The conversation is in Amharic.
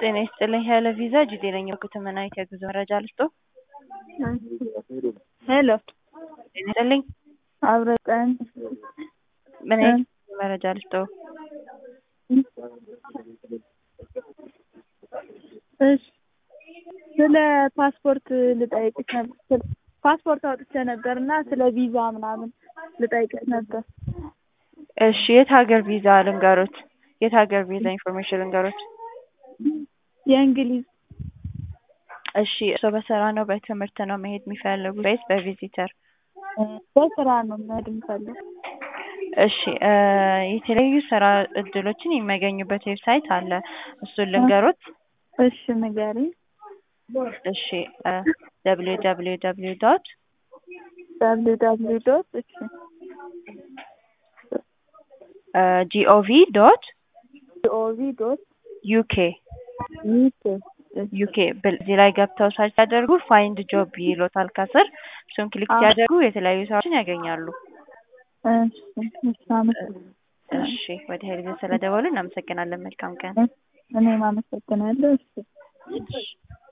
ጤና ይስጥልኝ ሄሎ ቪዛ ጅዴ ነኝ ከትመናዊት የጉዞ መረጃ ልስጦ ሄሎ ጤና ይስጥልኝ አብረቀን ምን አይነት መረጃ ልስጦ እሺ ስለ ፓስፖርት ልጠይቅሽ ነበር ፓስፖርት አውጥቼ ነበር እና ስለ ቪዛ ምናምን ልጠይቅሽ ነበር እሺ የት ሀገር ቪዛ ልንገሮት የት ሀገር ቪዛ ኢንፎርሜሽን ልንገሮት የእንግሊዝ እሺ እርስዎ በስራ ነው በትምህርት ነው መሄድ የሚፈልጉት ወይስ በቪዚተር በስራ ነው መሄድ የምፈልግ እሺ የተለያዩ ስራ እድሎችን የሚያገኙበት ዌብሳይት አለ እሱን ልንገሮት እሺ ንገሪኝ እሺ ደብሊው ደብሊው ደብሊው ዶት ደብሊው ደብሊው ዶት እሺ ጂኦቪ ዶት ጂኦቪ ዶት ዩኬ ዩኬ ዩኬ እዚህ ላይ ገብተው ሰርች ሲያደርጉ ፋይንድ ጆብ ይሎታል ከስር እሱን ክሊክ ሲያደርጉ የተለያዩ ስራዎችን ያገኛሉ እሺ ወደ ሄልዝ ስለደወሉ እናመሰግናለን መልካም ቀን እኔም አመሰግናለሁ እሺ